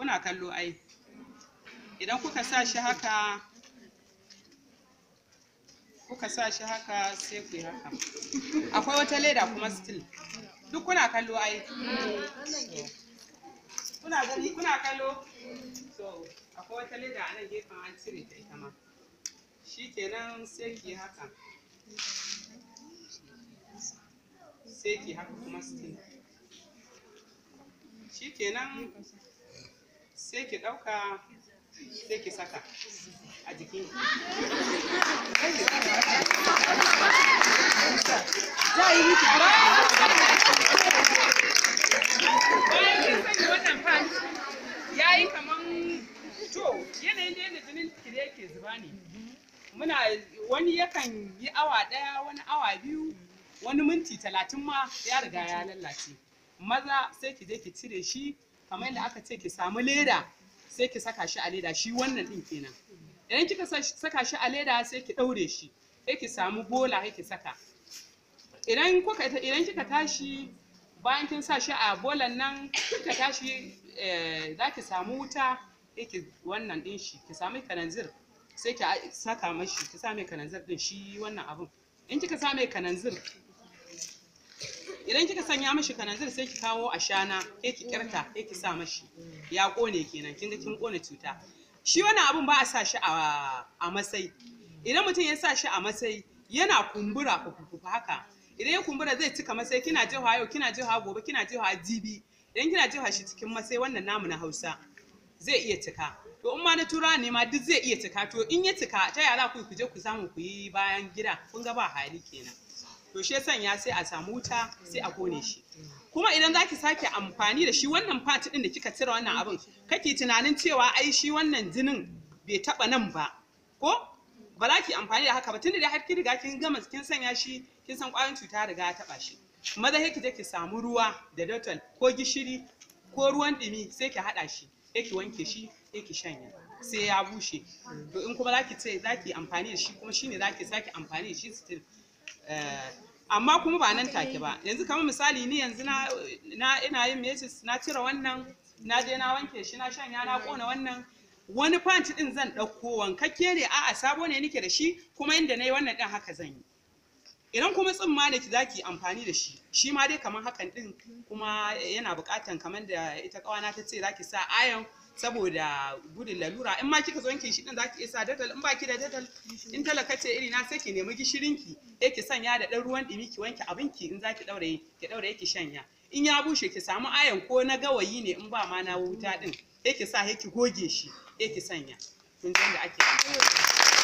kuna kallo ai idan kuka sa shi haka kuka sa shi haka sai ku yi haka akwai wata leda kuma still duk kuna kallo ai kuna gani kuna kallo so akwai wata leda a nan gefen an cire ta ita ma shi kenan sai ki haka sai ki haka kuma still shi kenan sai ki ɗauka sai ki saka a jikin za a yi miki bayan kin sanya wannan pant ya yi kaman to yanayin da yadda jinin ki da yake zuba ne muna wani yakan yi awa ɗaya wani awa biyu wani minti talatin ma ya riga ya lallace maza sai ki je ki cire shi kamar yadda aka ce ki samu leda sai ki saka shi a leda shi wannan din kenan idan kika saka shi a leda sai ki ɗaure shi sai ki samu bola sai ki saka idan kuka idan kika tashi bayan kin sa shi a bolan nan kika tashi za ki samu wuta sai ki wannan din shi ki samu kananzir sai ki saka mashi ki sa mai kananzir din shi wannan abun in kika sa mai kananzir idan kika sanya mashi kananzir sai ki kawo ashana sai ki kirta sai ki sa mashi ya kone kenan kin ga kin kone cuta shi wannan abun ba a sa shi a a masai idan mutum ya sa shi a masai yana kumbura fufufu haka idan ya kumbura zai cika masai kina jiha yau kina jiha gobe kina jiha jibi idan kina jiha shi cikin masai wannan namu na Hausa zai iya cika to in ma na tura ne ma duk zai iya cika to in ya cika ta yaya za ku je ku samu ku yi bayan gida kun ga ba hali kenan to shi sanya sai a samu wuta sai a kone shi kuma idan za ki sake amfani da shi wannan part din da kika cire wannan abin kake tunanin cewa ai shi wannan jinin bai taba nan ba ko ba za ki amfani da haka ba tunda da har kin riga kin gama kin sanya shi kin san ƙwayoyin cuta riga ya taba shi maza sai ki je ki samu ruwa da Dettol ko gishiri ko ruwan ɗumi sai ki haɗa shi sai ki wanke shi sai ki shanya sai ya bushe to in kuma za ki ce za ki amfani da shi kuma shine za ki sake amfani da shi still amma kuma ba nan take ba yanzu kamar misali ni yanzu na na ina yin mesis na cire wannan na je na wanke shi na shanya na kona wannan wani fanti din zan ɗauko wankakke ne a'a sabo ne nake da shi kuma inda na yi wannan ɗin haka zan yi idan kuma tsimma ne ki zaki amfani da shi shi ma dai kamar hakan ɗin kuma yana buƙatan kamar da ita ƙawana ta ce zaki sa ayon saboda gudun lalura in ma kika zo wanke shi din zaki iya sa datal in baki da datal in talaka ce iri na sai ki nemi gishirin ki sai ki sanya da dan ruwan dumi ki wanke abin ki in zaki daure ki daure ki shanya in ya bushe ki samu ayan ko na gawayi ne in ba ma na wuta din sai ki sa sai ki goge shi sai ki sanya kun ji da ake amfani